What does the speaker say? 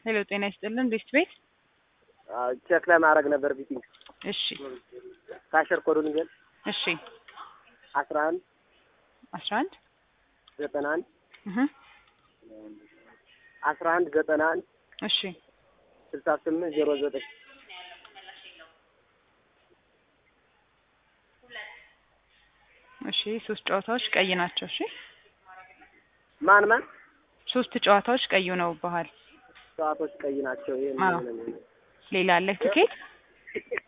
ሄሎ ጤና ይስጥልን ሪስት ቤት ቼክ ለማድረግ ነበር ቢቲንግ እሺ ካሸር ኮዱን ግን እሺ አስራ አንድ አስራ አንድ ዘጠና አንድ እህ አስራ አንድ ዘጠና አንድ እሺ ስልሳ ስምንት ዜሮ ዘጠኝ እሺ ሶስት ጨዋታዎች ቀይ ናቸው እሺ ማን ማን ሶስት ጨዋታዎች ቀይ ነው ባህል ሰዓቶች ቀይ ናቸው። ይሄ አዎ። ሌላ አለ ትኬት